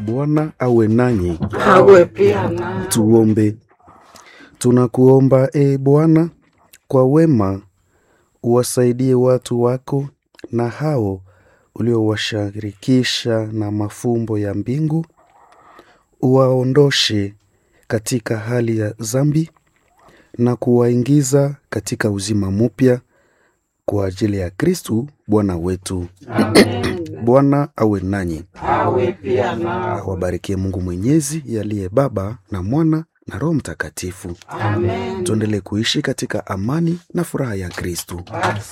Bwana awe nanyi. awe pia na Tuombe. Tunakuomba e Bwana, kwa wema uwasaidie watu wako na hao uliowashirikisha na mafumbo ya mbingu, uwaondoshe katika hali ya dhambi na kuwaingiza katika uzima mpya kwa ajili ya Kristu Bwana wetu. Amen. Bwana awe nanyi, awe pia na awabarikie Mungu Mwenyezi yaliye Baba na Mwana na Roho Mtakatifu. Amen. Tuendelee kuishi katika amani na furaha ya Kristu.